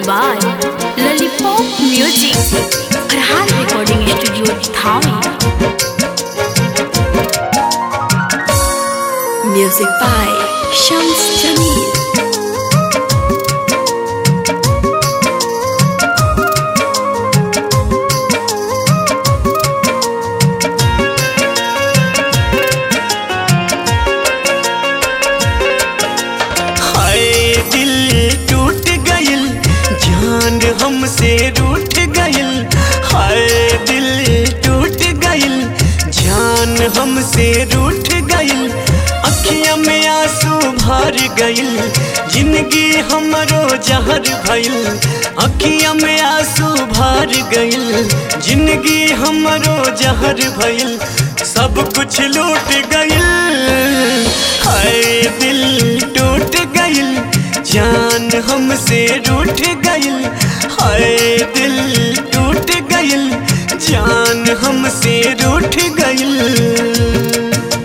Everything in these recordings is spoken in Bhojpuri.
by Lollipop Music. Farhan Recording Studio, Thane. Music by Shams Jamil. हाय दिल टूट गइल जान हमसे रूठ गइल हाय दिल टूट गइल जान हमसे रूठ गइल अखिया में आंसू भर गइल जिंदगी हमरो जहर भइल अखिया में आंसू भर गइल जिंदगी हमरो जहर भइल सब कुछ लूट गइल हाय दिल टूट गइल जान हमसे रूठ गइल हाय दिल टूट गइल जान हमसे रूठ गइल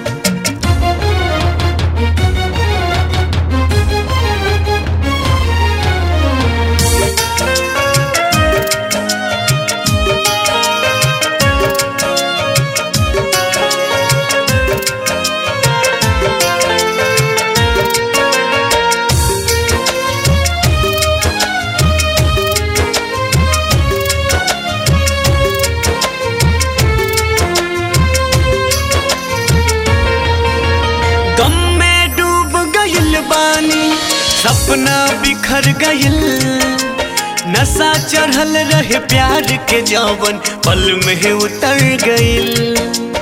गम में डूब गइल बानी सपना बिखर गइल नशा चढ़ल रहे प्यार के जवन पल में उतर गइल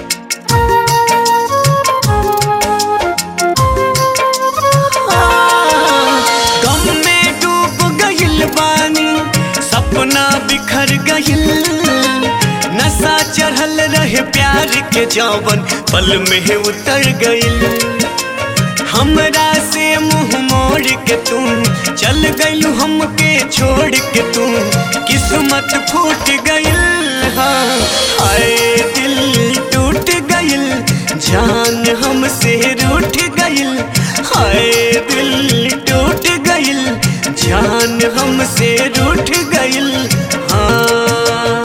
गम में डूब गइल बानी सपना बिखर गइल नशा चढ़ल रहे प्यार के जवन पल में उतर गइल हमरा से मुंह मोड़ के तू चल गइलू हमके छोड़ के तू किस्मत फूट गइल हाँ हाय दिल टूट गइल जान हमसे रूठ गइल हाय दिल टूट गइल जान हमसे रूठ गइल हाँ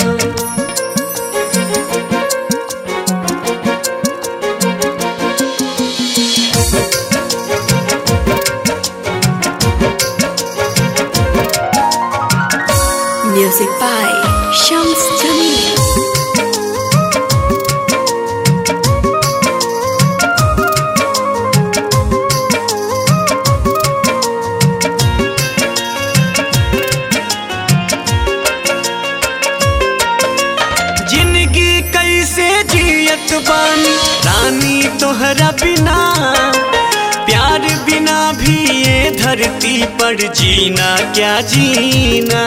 Music by Shams Jamil. जिंदगी कैसे जियत बानी रानी तोहरा बिना प्यार बिना भी ये धरती पर जीना क्या जीना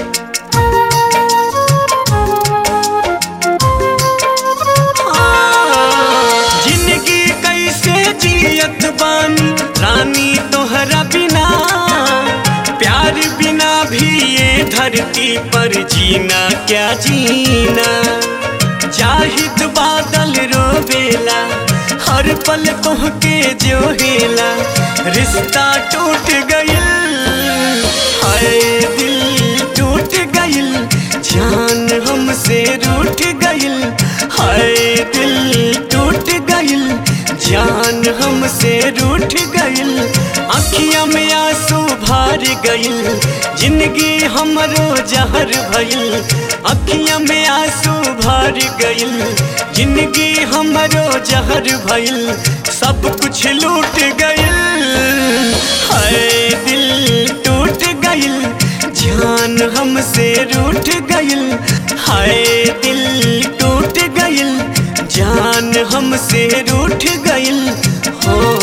हाँ, जिंदगी कैसे जियत बानी रानी तोहरा बिना प्यार बिना भी ये धरती पर जीना क्या जीना जाहिद बादल रोवेला हर पल तोहके जो हेला रिश्ता टूट गइल हाय दिल टूट गइल जान हमसे रूठ गइल हाय दिल टूट गइल जान हमसे रूठ गइल अखिया में आंसू भर गइल जिंदगी हमरो जहर भइल अखिया में आंसू भर गइल जिंदगी हमरो जहर भइल सब कुछ लूट गइल हाय दिल टूट गइल जान हमसे रूठ गइल हाय दिल टूट गइल जान हमसे रूठ गइल हो